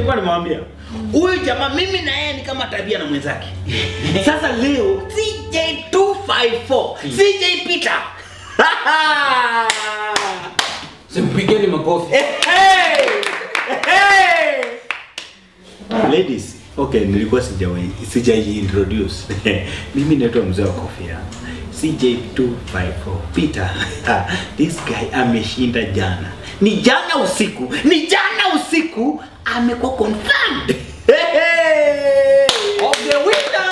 nilikuwa nimewambia huyu jamaa mimi na yeye ni kama tabia na mwenzake sasa leo CJ254 CJ Peter Simpigeni makofi. Eh, hey! Eh, hey! Ladies, okay, nilikuwa sijawahi sijai introduce. Mimi naitwa mzee wa kofia. CJ254 Peter. This guy ameshinda jana. Ni jana usiku. Ni jana usiku amekuwa confirmed. Hey, hey! Of the winner.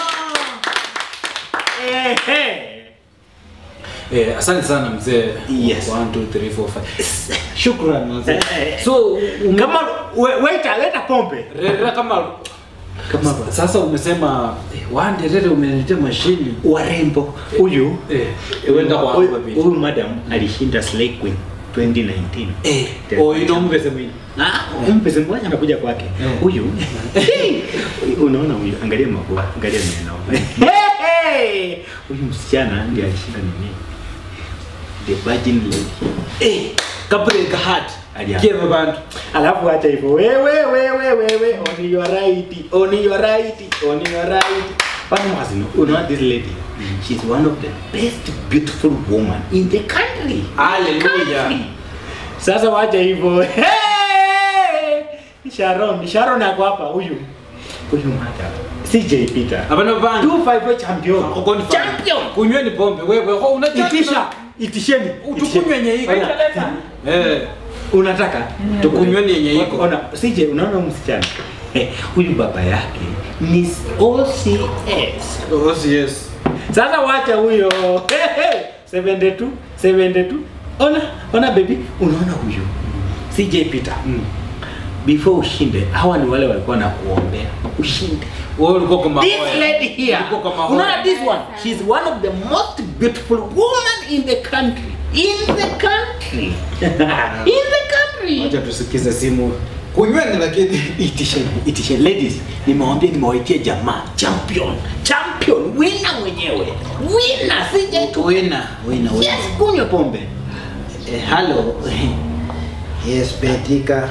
Eh, hey! Eh, asante sana mzee. Yes. 1 2 3 4 5. Shukran mzee. Eh, So ume- Kama we- waiter leta pombe. Rera kama Kama sasa umesema eh, wande rere umeniletea mashini. warembo huyu Eh, wenda kwa Huyu- hapa bibi. huyu madam alishinda Slay Queen 2019. Eh, Tena. oh ino mvese mwini. Ah, mpese mmoja anakuja kwake. Eh. Huyu unaona huyu, angalia mapua, angalia meno. Hey! Huyu msichana ndiye alishinda nini? The Virgin Lady. Eh, kapre kahat. Alia. Kieva bantu. Alafu acha hivyo. Wewe wewe wewe on your right, on your right, on your right. But Mazino, you know this lady? She's one of the best beautiful woman in the country. Hallelujah. Country. Sasa wacha hivyo. Hey! Sharon, Sharon ako hapa huyu. Huyu mata. CJ Peter. Abana bantu. 255 champion. Ukoni fa- Champion. Kunyweni pombe wewe. Ho unataka. Itisha, itisheni. Utukunywe yenye iko. Oya. Eh. Unataka Tukunyweni yenye iko. Ona, CJ unaona huyu msichana? Eh, huyu baba yake ni OCS. Oh yes. Sasa wacha huyo. 72, 72. Ona, ona baby, unaona huyu? CJ Peter. Mm. Before ushinde, hawa ni wale walikuwa na kuombea ushinde. Wewe ulikuwa kama This lady here, Ulikuwa kama hoya. unaona this one, she's one of the most beautiful woman in the country. In the country. in the country. Acha tusikize simu. Kunyweni lakini Itisheni, itisheni. Ladies, nimewambia nimewaitia jamaa champion, champion, winner mwenyewe, winner, sije tu wina wina yes, kunywa pombe. Eh, hello. Yes, Betika.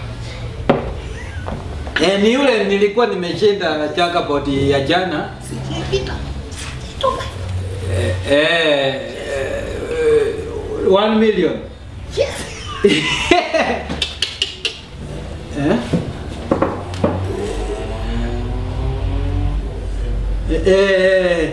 Eh, ni yule nilikuwa nimeshinda jackpot ya jana. Sije pita, toka. Eh, eh, eh, one million. Yes. Eh? Eh, eh,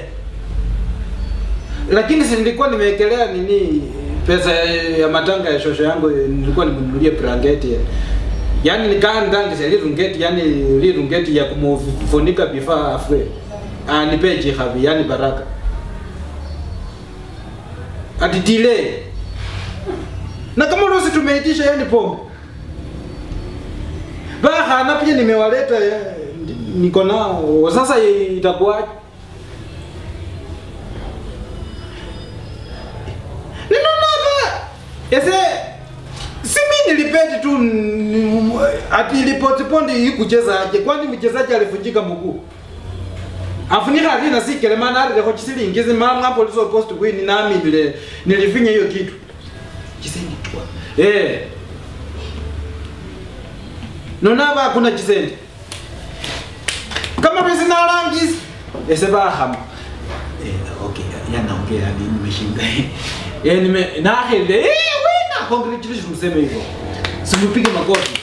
lakini si nilikuwa nimewekelea nini pesa ya matanga ya shosho yangu nilikuwa nimnunulie blanketi yaani nikaa ndangise lirungeti yani lirungeti ya kumufunika before afwe anipe jihabi yani baraka ati delay na kama rosi tumeitisha yani pombe bahana pia nimewaleta eh, niko nao sasa itakuwaje ninonaba ese si mi nilipeti tu ni- ati ilipotipondi ikucheza aje kwani mchezaji alivunjika mguu afunika alina sikele maana alileko chisilingizi mama hapo lizo post win nami vile nilifinya hiyo kitu chisendi tua eh nonaba hakuna chisendi kama pesa na rangi ese bahama Eh, okay, yanaongea hadi nimeshinda. eh nime na hele eh wina congratulations mseme hivyo simpige makofi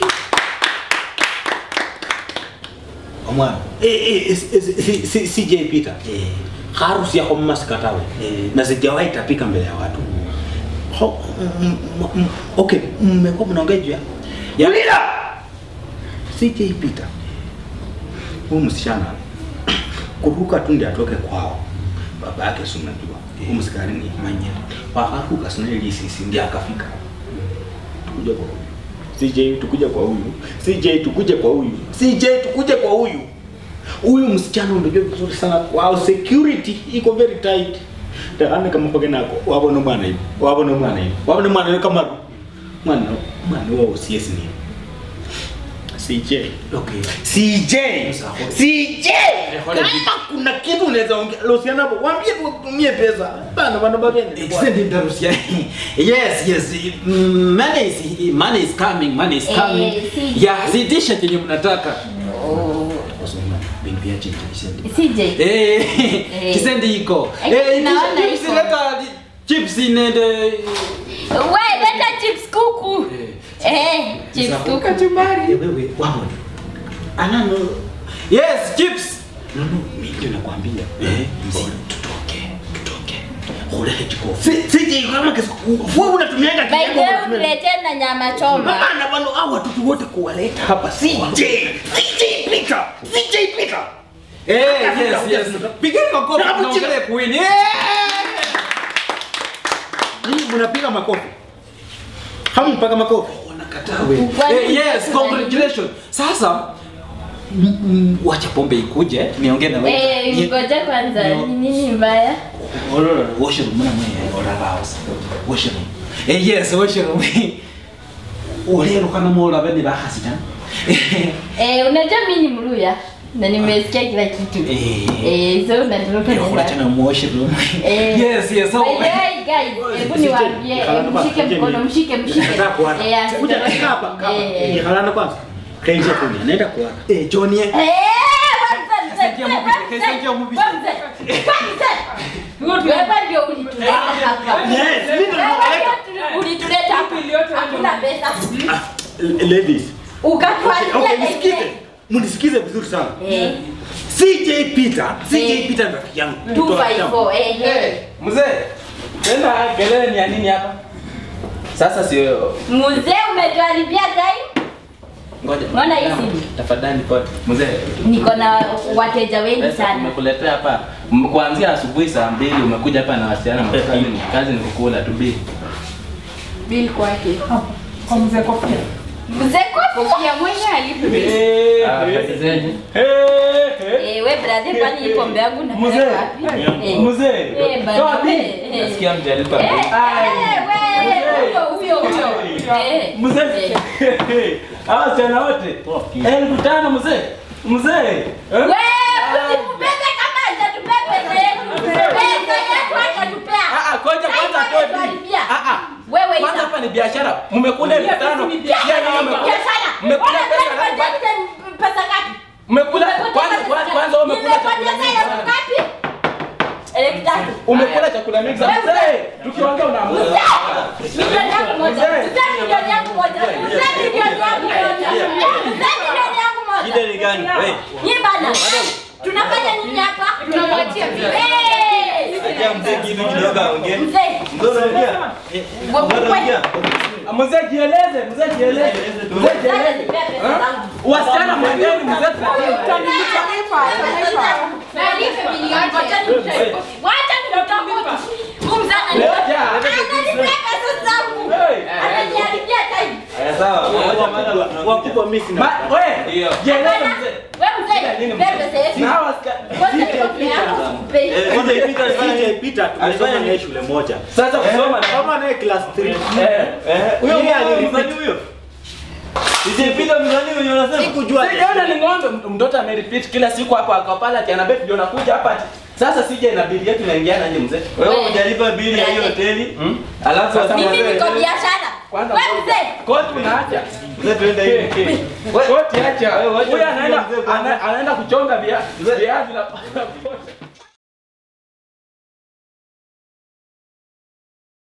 Omwana. Eh, eh, si- si- si- si- CJ Peter. eh harusi yako mmasikatawe Eh. na sijawahi tapika mbele ya watu Ho- m- m- m- okay mmekuwa mnaongea juu ya ya lila CJ Peter huyu msichana kuruka tu ndiye atoke kwao baba yake si unajua huyu msikari ni manyere wakaruka sina ili sisi ndiye akafika tukuja kwa huyu CJ tukuja kwa huyu CJ tukuje kwa huyu CJ tukuje kwa huyu huyu msichana unajua vizuri sana wow security iko very tight taane kama pake nako wabona mwana hivi wabona mwana hivi wabona mwana hivi kama mwana mwana wao CS ni CJ. Okay. CJ. Sasa, hold. CJ. hold it. Kama kuna kitu unaweza ongea Luciano hapo, waambie tu wakutumie pesa. Bana bana bana. Extend interruption. Yes, yes. Mm, Money is money is coming, money is coming. Eh, si- Yeah, zidisha chenye mnataka. Oh. Bimbia chenye kisendi. CJ. Eh, Eh. kisendi iko. Eh, Eh, naona chips iko. leta chips nende. We, leta chips kuku. Eh, chips Sasa, kuku. Eh, Wewe wamo. Anano. Yes, chips. No, no, mimi ndio nakwambia. Eh, mzee, tutoke, tutoke. Hula hejiko. CJ kama kesi wewe unatumianga By the kinyama, way, unatumia- uniletee na nyama choma. Bana bana hao watoto wote kuwaleta hapa CJ. CJ Peter. CJ Peter. Eh, yes, yes. Pigeni makofi. Na hapo chini. Tunaongelea kuwini. Eh! Ninyi mnapiga makofi. Hamu mpaka makofi. Wanakataa wewe. Kwani Eh, yes, tuna- congratulations. Sasa mm, mm, wacha pombe ikuje niongee na wewe. Eh, Ni- ngoja kwanza. Ndio. Ni nini mbaya? Ololo, washroom muna mwe olala house. Washroom. Eh, yes, washroom. Olero kana mola bene bahasita. Eh, unajua mimi ni Mluya na nimesikia kila kitu. Eh. Eh, so natoroka Ndio kuna tena nyumbani. washroom. Eh. Yes, yes. So By the way, guys, hebu niwaambie, eh, mshike mkono, mshike, mshike. Nataka kuana. Eh, Kuja asitoroke. hapa hapa. Eh. Ni halana kwanza. Kaingia kuni. Anaenda kuana. Eh, John ye. Eh, kwanza mzee, Kasaidia mzee, mubishe, mzee, kasaidia mubishe. mzee, mzee. Wewe ndio ulituleta hapa. Yes, mimi ndio Wewe nimeleta. ndio ulituleta hapa. Hakuna pesa. Ah, ladies. Ukatuharibia Okay, pesa. nisikize. Mnisikize vizuri sana. Eh, CJ Peter, CJ Eh. Peter ni rafiki yangu. 254, eh, eh. Mzee, tena kelele ni ya nini hapa? Sasa sio Mzee umetuharibia time. ngoja. Mbona hii simu? Tafadhali kwa mzee. Niko na wateja wengi Pesa sana. tumekuletea hapa M- kuanzia asubuhi saa mbili umekuja hapa na wasichana kazi ni kazi ni kukula tu bili. Bill kwake. Mzee kwa Ya mwenye alipe. Ah, kazi zenyu. Eh, we brother kwani hii pombe yangu na Mzee. wapi? Eh. Mzee. Eh, bana, Toa bili. eh, eh. Nasikia mjalipa Eh, bili. eh, we, huyo, huyo, huyo. Eh, Mzee. eh. Hawa wasichana wote. Elfu tano mzee. Mzee. Eh? We, usitupende kama hajatupea pesa yetu. Pesa yetu hajatupea. Ah, ah, koja kwanza Time toa bili. ametuharibia. Ah, ah. Wewe Kwanza ina. hapa ni biashara. Mmekula elfu tano. Biashara, Jana mmekula- biashara. Mmekula Wewe pesa unataka ngapi? nipate pesa ngapi? Mmekula Nimepoteza kwanza pesa kwanza ngapi? kwanza wewe umekula chakula Nimepoteza mingi elfu sana. ngapi? Elfu tatu. Umekula chakula mingi sana. Mzee, tukiongea unaamua. Milioni yangu moja. Mzee. Mzee milioni yangu moja. Mzee milioni yangu moja. Mzee milioni yangu moja. Shida ni gani? Wewe. Nyie bana. Tunafanya nini hapa? Tunamwachia vile. Eh! Acha mzee kitu kidogo aongee. Mzee. Wa- wa- Mzee jieleze, mzee jieleze. Mzee Sasa jieleze. nipea pesa zangu. Wasichana mwendeni mzee tunajua. Utalipa, utalipa. Nalipe milioni. Wacha nimtoe. Wacha nimtoe. Huyu mzee ananipa- Ngoja. ananipea pesa zangu. Hey. Ananiharibia time. Sawa. Wakubwa mimi sina. Ma, wewe, jieleze Hapana. mzee. Wewe mzee, Nini nipea mzee? pesa yetu. Na hawa wasichana. Kwanza nipea yangu, sikupei. CJ Peter tumesoma naye shule moja. Sasa kusoma na Kama naye class 3. eh eh huyo Yeye mzee aliripiti. huyo. Sijipita mzani huyo unasema. Sikujua. Sijaona ni ng'ombe mtoto amerepeat kila siku hapo akapala ati anabet ndio nakuja hapa ati. Sasa sije na bili yetu inaingiana aje mzee? Wewe hujalipa bili ya hiyo hoteli? Alafu sasa Mimi mzee- niko biashara. Kwanza Wewe ngoja. mzee. Koti unaacha. Mzee tuende hivi. Koti acha. Wewe wacha Huyu anaenda mzee kwanza. ana- anaenda kuchonga via- viazi na